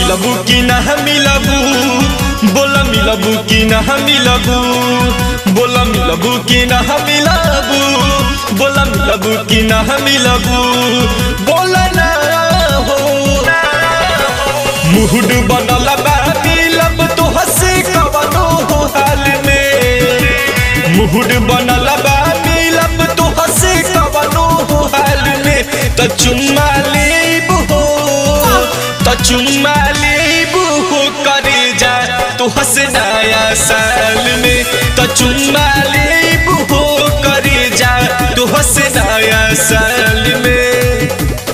मिलबू कि ना मिलबू बोला मिलबू कि ना मिलबू बोला मिलबू कि ना मिलबू बोला मिलबू कि ना मिलबू बोला ना हो मुहुड बनल बा मिलब तो हसे कवनो हो हाल में मुहुड बनल बा मिलब तो हसे कवनो हो हाल में त चुम्मा लेब हो त चुम्मा लेब हो करे जा तो हस नया साल में त चुम्मा लेब हो करे जा तो हस नया साल में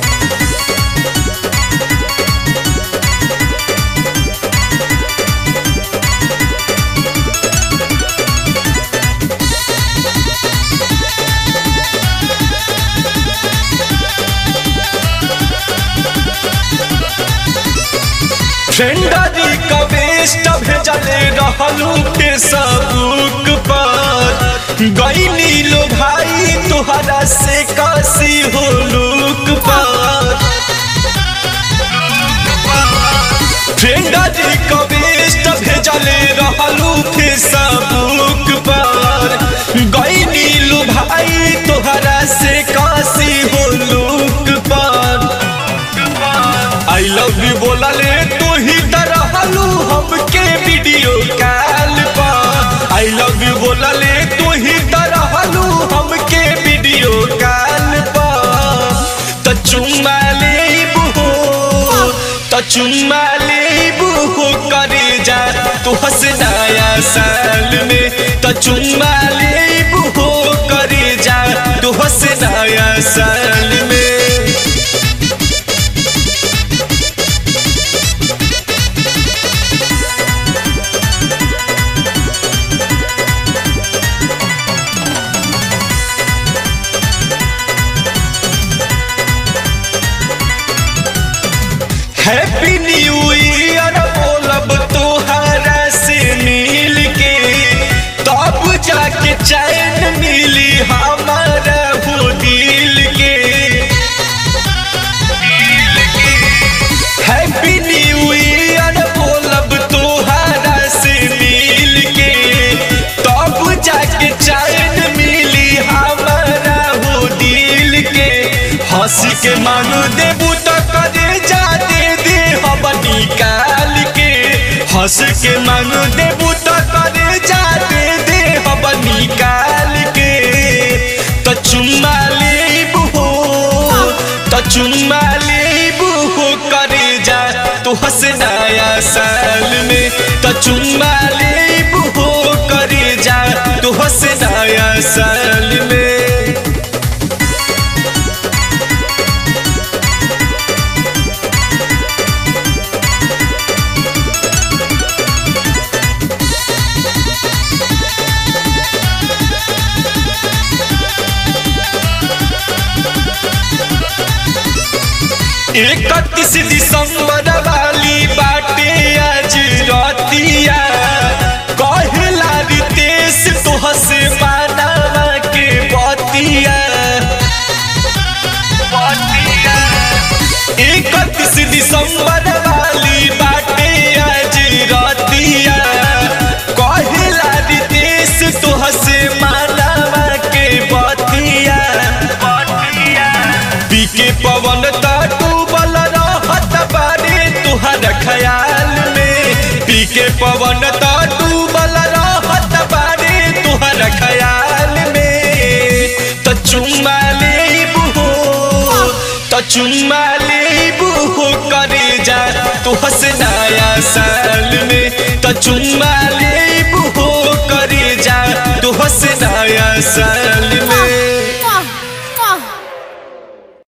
फ्रेंडरी कवेस्ट भेजले रहलू फेसबुक पर गईनी लो भाई तोहरा से कसी हो लुक पर फ्रेंडरी कवेस्ट भेजले रहलू फेसबुक पर गईनी लो भाई तोहरा से कसी हो लुक पर आई लव यू बोलले तू ही तरहलू हमके वीडियो कॉल पर आई लव यू बोलले तू ही तरहलू हमके वीडियो कॉल पर त चुम्मा लेबू हो त चुम्मा लेबू हो करे जा तू हंस नया साल में त चुम्मा लेबू हो करे जा तू हंस नया साल में हैप्पी न्यू ईयर बोलब तोहरा से मिल के तब जाके चैन मिली हमारा हो दिल के हैप्पी न्यू ईयर बोलब तोहरा से मिल के तब जाके चैन मिली हमारा हो दिल के हंस के मांग देबू तो करे जा दे दे हम निकाल के हंस के मांग देबू तो करे जा दे दे हम निकाल के तो चुम्मा लेबू हो तो चुम्मा लेबू हो करे जा तो हंस नया साल में तो चुम्मा लेबू हो करे जा तो हंस नया साल में इकतीस दिसंबर वाली बाटे आज रतिया कहला रितेश तोह से मानवा के बतिया इकतीस दिसंबर वाली बाटे आज रतिया कहला रितेश तोह से मानवा के बतिया पीके पवन डूबल रहत बारे तुहर ख्याल में पीके पवन डूबल रहत बारे तुहर ख्याल में त चुम्मा लेबू हो त चुम्मा लेबू हो करे जा तू हंस नया साल में त चुम्मा